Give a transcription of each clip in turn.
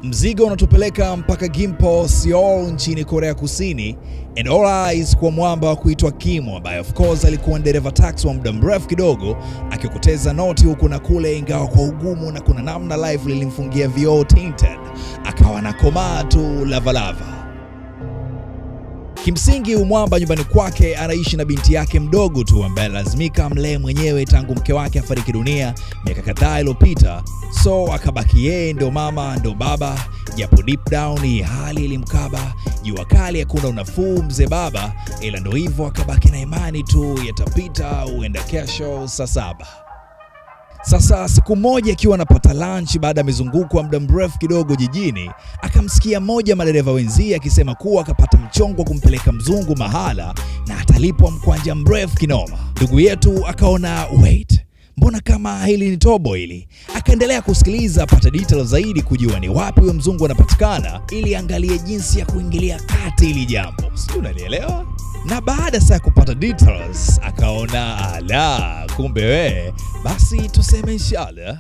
Mzigo unatupeleka mpaka Gimpo, Seoul nchini Korea Kusini, and all eyes kwa mwamba wa kuitwa Kim ambaye of course alikuwa ni dereva taxi wa muda mrefu kidogo, akikoteza noti huku na kule, ingawa kwa ugumu na kuna namna life lilimfungia vioo tinted, akawa na komaa tu lavalava. Kimsingi umwamba nyumbani kwake anaishi na binti yake mdogo tu ambaye lazimika amlee mwenyewe tangu mke wake afariki dunia miaka kadhaa iliyopita, so akabaki yeye ndo mama ndo baba, japo deep down hii hali ilimkaba. Jua kali hakuna unafuu mzee baba, ila ndo hivyo akabaki na imani tu yatapita, huenda kesho saa saba. Sasa siku moja akiwa anapata lunch baada ya mizunguko ya muda mrefu kidogo jijini, akamsikia mmoja madereva wenzie akisema kuwa akapata mchongo wa kumpeleka mzungu mahala na atalipwa mkwanja mrefu kinoma. Ndugu yetu akaona wait, mbona kama hili ni tobo hili? Akaendelea kusikiliza apata details zaidi kujua ni wapi huyo mzungu anapatikana, ili angalie jinsi ya kuingilia kati hili jambo, sijui unanielewa? na baada saa ya kupata details akaona ala, kumbe we, basi tuseme inshallah.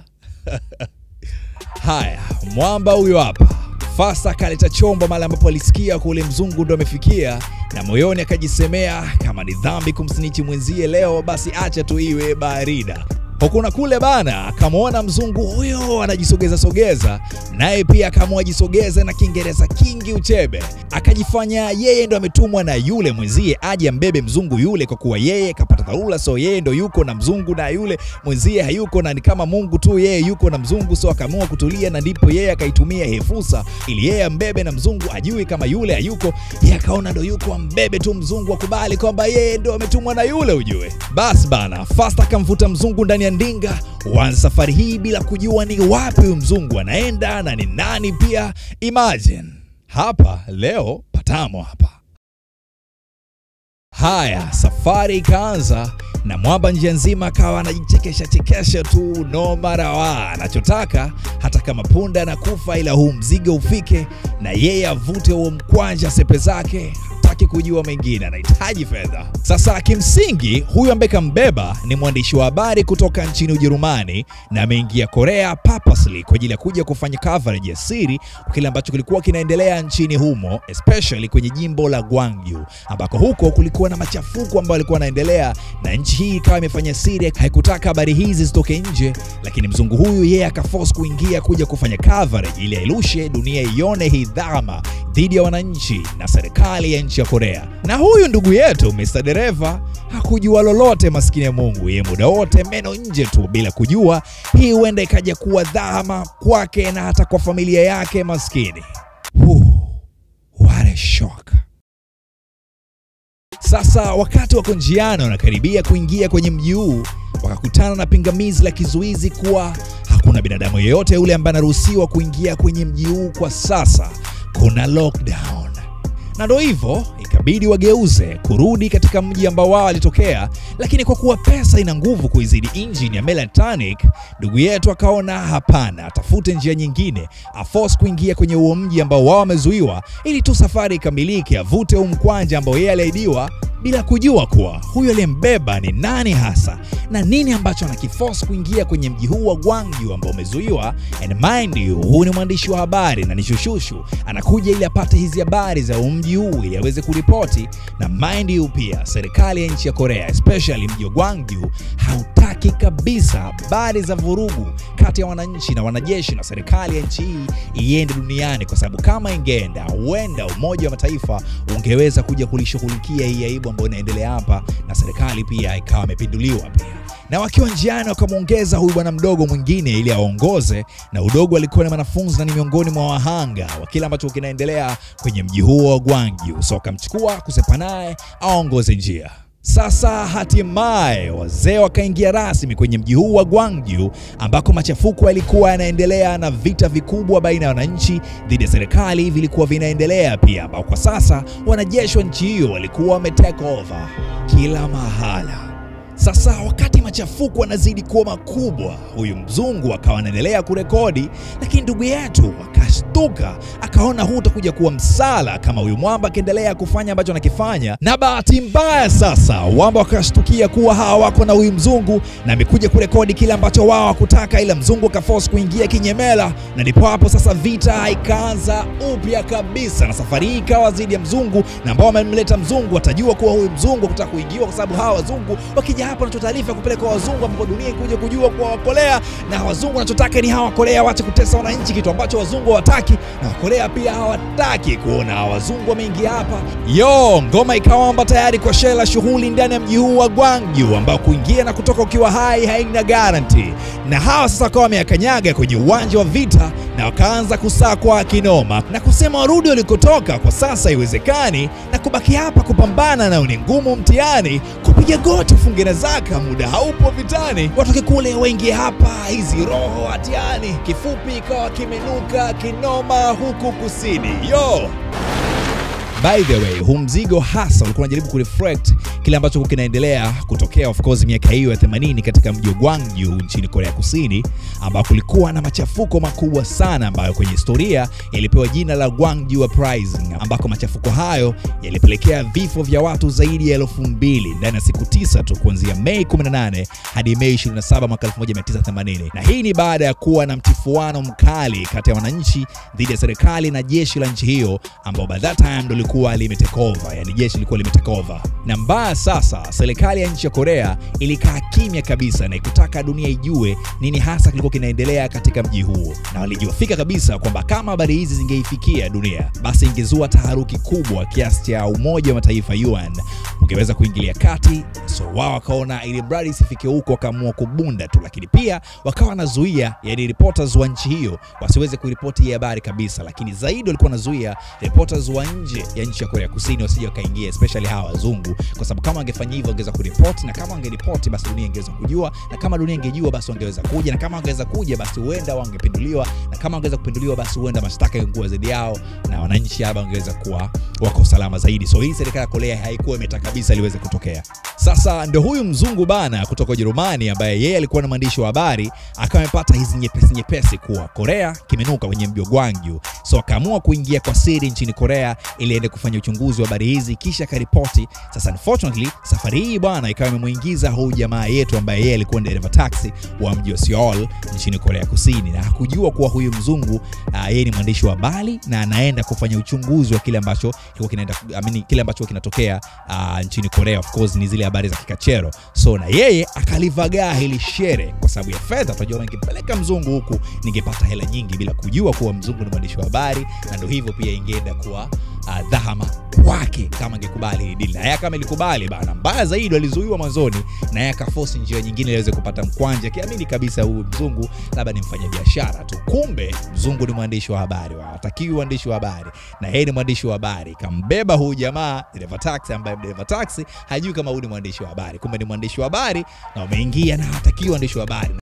Haya, mwamba huyo hapa fasa akaleta chombo mahali ambapo alisikia kule mzungu ndo amefikia, na moyoni akajisemea kama ni dhambi kumsinichi mwenzie leo, basi acha tu iwe barida hukuna kule bana, akamwona mzungu huyo anajisogeza sogeza, naye pia akaamua ajisogeze na Kiingereza kingi uchebe, akajifanya yeye ndo ametumwa na yule mwenzie aje ambebe mzungu yule, kwa kuwa yeye kapata dharura, so yeye ndo yuko na mzungu na yule mwenzie hayuko, na ni kama Mungu tu, yeye yuko na mzungu, so akaamua kutulia, na ndipo yeye akaitumia hii fursa ili yeye ambebe na mzungu ajui kama yule hayuko, yeye akaona ndo yuko, ambebe tu mzungu, akubali kwamba yeye ndo ametumwa na yule, ujue. Bas bana, fast akamvuta mzungu ndani ya ndinga wan safari hii bila kujua ni wapi huyu mzungu anaenda na ni nani pia. Imagine hapa leo patamo hapa. Haya, safari ikaanza na mwamba njia nzima akawa anajichekesha chekesha tu, no marawa anachotaka hata kama punda anakufa, ila huu mzigo ufike na yeye avute huo mkwanja sepe zake hataki kujua mengine, anahitaji fedha. Sasa kimsingi, huyu ambaye kambeba ni mwandishi wa habari kutoka nchini Ujerumani na ameingia Korea purposely kwa ajili ya kuja kufanya coverage ya siri kwa kile ambacho kilikuwa kinaendelea nchini humo, especially kwenye jimbo la Gwangju, ambako huko kulikuwa na machafuko ambayo yalikuwa yanaendelea, na nchi hii ikawa imefanya siri, haikutaka habari hizi zitoke nje, lakini mzungu huyu yeye akaforce kuingia kuja kufanya coverage ili airushe dunia ione hii dhama dhidi ya wananchi na serikali ya nchi ya Korea. Na huyu ndugu yetu Mr. Dereva hakujua lolote, maskini ya Mungu, yeye muda wote meno nje tu, bila kujua hii huenda ikaja kuwa dhama kwake na hata kwa familia yake maskini. Whew, what a shock. Sasa wakati wako njiani wanakaribia kuingia kwenye mji huu, wakakutana na pingamizi la kizuizi kuwa hakuna binadamu yeyote yule ambaye anaruhusiwa kuingia kwenye mji huu kwa sasa, kuna lockdown. Na ndo hivyo ikabidi wageuze kurudi katika mji ambao wao walitokea, lakini kwa kuwa pesa ina nguvu kuizidi injini ya Melatonic, ndugu yetu akaona hapana, atafute njia nyingine, aforce kuingia kwenye huo mji ambao wao wamezuiwa, ili tu safari ikamilike, avute huu mkwanja ambao yeye aliahidiwa bila kujua kuwa huyo aliyembeba ni nani hasa na nini ambacho anakiforce kuingia kwenye mji huu wa Gwangju ambao umezuiwa. And mind you, huu ni mwandishi wa habari na ni shushushu, anakuja ili apate hizi habari za mji huu ili aweze kuripoti. Na mind you, pia serikali ya nchi ya Korea especially mji wa Gwangju hautaki kabisa habari za vurugu kati ya wananchi na wanajeshi na serikali ya nchi hii iende duniani, kwa sababu kama ingeenda, huenda Umoja wa Mataifa ungeweza kuja kulishughulikia hii aibu ambayo inaendelea hapa, na serikali pia ikawa imepinduliwa pia. Na wakiwa njiani wakamwongeza huyu bwana mdogo mwingine ili aongoze, na udogo alikuwa ni mwanafunzi na ni miongoni mwa wahanga wa kile ambacho kinaendelea kwenye mji huo wa Gwangju, so akamchukua kusepa naye aongoze njia. Sasa hatimaye wazee wakaingia rasmi kwenye mji huu wa Gwangju ambako machafuko yalikuwa yanaendelea na vita vikubwa baina ya wananchi dhidi ya serikali vilikuwa vinaendelea pia, ambao kwa sasa wanajeshi wa nchi hiyo walikuwa wame take over kila mahala. Sasa wakati machafuko yanazidi kuwa makubwa, huyu mzungu akawa anaendelea kurekodi, lakini ndugu yetu akashtuka, akaona huu utakuja kuwa msala kama huyu mwamba akiendelea kufanya ambacho anakifanya. Na bahati mbaya sasa, wamba wakashtukia kuwa hawa wako na huyu mzungu na amekuja kurekodi kile ambacho wao hakutaka, ila mzungu akaforce kuingia kinyemela, na ndipo hapo sasa vita ikaanza upya kabisa, na safari hii ikawa dhidi ya mzungu, na ambao wamemleta mzungu watajua kuwa huyu mzungu kutaka kuingiwa, kwa sababu hawa wazungu wakija hapa wanatoa taarifa kupeleka wazungu ambao dunia ikuja kujua kuwa wakolea, na wazungu wanachotaka ni hawa wakolea waache kutesa wananchi, kitu ambacho wazungu hawataki, na wakolea pia hawataki kuona hawa wazungu wameingia hapa. Yo, ngoma ikawamba tayari kwa shela shughuli ndani ya mji huu wa Gwangju, ambao kuingia na kutoka ukiwa hai haina garanti, na hawa sasa wakawa wameyakanyaga kwenye uwanja wa vita na wakaanza kusakwa kinoma na kusema warudi walikotoka, kwa sasa haiwezekani, na kubaki hapa kupambana nao ni ngumu mtihani, kupiga goti ufunge na zaka, muda haupo vitani, watoke kule waingie hapa, hizi roho hatiani. Kifupi ikawa kimenuka kinoma huku kusini yo By the way, huu mzigo hasa ulikuwa unajaribu kureflect kile ambacho kilikuwa kinaendelea kutokea of course miaka hiyo ya 80 katika mji wa Gwangju nchini Korea Kusini, ambao kulikuwa na machafuko makubwa sana ambayo kwenye historia yalipewa jina la Gwangju Uprising, ambako machafuko hayo yalipelekea vifo vya watu zaidi ya elfu mbili ndani ya siku tisa tu kuanzia Mei 18 hadi Mei 27 mwaka 1980, na hii ni baada ya kuwa na mtifuano mkali kati ya wananchi dhidi ya serikali na jeshi la nchi hiyo ambao by that time ndo lilikuwa limetake over, yani jeshi lilikuwa limetake over. Na mbaya sasa, serikali ya nchi ya Korea ilikaa kimya kabisa na ikutaka dunia ijue nini hasa kilikuwa kinaendelea katika mji huo, na walijua fika kabisa kwamba kama habari hizi zingeifikia dunia, basi ingezua taharuki kubwa kiasi cha Umoja wa Mataifa UN ungeweza kuingilia kati. So wao wakaona ili mradi isifike huko, wakaamua kubunda tu, lakini pia wakawa wanazuia yani reporters wa nchi hiyo wasiweze kuripoti hii habari kabisa, lakini zaidi walikuwa wanazuia reporters wa nje ya nchi ya Korea Kusini wasije wakaingia, especially hawa wazungu, kwa sababu kama wangefanya hivyo wangeweza kuripoti, na kama wangeripoti basi dunia ingeweza kujua, na kama dunia ingejua basi wangeweza kuja, na kama wangeweza kuja basi huenda wangepinduliwa, na kama wangeweza kupinduliwa basi huenda mashtaka yangekuwa zaidi yao, na wananchi hapa wangeweza kuwa wako salama zaidi. So hii serikali ya Korea haikuwa imetaka kabisa liweze kutokea. Sasa ndio huyu mzungu bana kutoka Ujerumani ambaye yeye alikuwa na mwandishi wa habari akawa amepata hizi nyepesi nyepesi kuwa Korea kimenuka kwenye mji wa Gwangju, so akaamua kuingia kwa siri nchini Korea ili aende kufanya uchunguzi wa habari hizi kisha akaripoti. Sasa unfortunately safari hii bwana ikawa imemuingiza huyu jamaa yetu ambaye yeye alikuwa dereva taxi wa mji wa Seoul nchini Korea Kusini, na hakujua kuwa huyu mzungu uh, yeye ni mwandishi wa habari na anaenda kufanya uchunguzi wa kile ambacho kilikuwa kinaenda I mean, kile ambacho kinatokea uh, nchini Korea. Of course ni zile habari za kikachero, so na yeye akalivagaa hili shere kwa sababu ya fedha. Tunajua ningepeleka mzungu huku ningepata hela nyingi bila kujua kuwa mzungu ni mwandishi wa habari, na ndio hivyo pia ingeenda kuwa uh, dhahama kwake kama angekubali hili dili, na yeye kama ilikubali bana, mbaya zaidi alizuiwa mwanzoni, na yeye akaforce njia nyingine ili aweze kupata mkwanja, akiamini kabisa huyu mzungu labda ni mfanyabiashara tu. Kumbe mzungu ni mwandishi wa habari, hatakiwi mwandishi wa habari, na yeye ni mwandishi wa habari. Kambeba huyu jamaa dereva taxi, ambaye dereva taxi hajui kama huyu ni mwandishi wa habari, kumbe ni mwandishi wa habari na umeingia na hatakiwi mwandishi wa habari.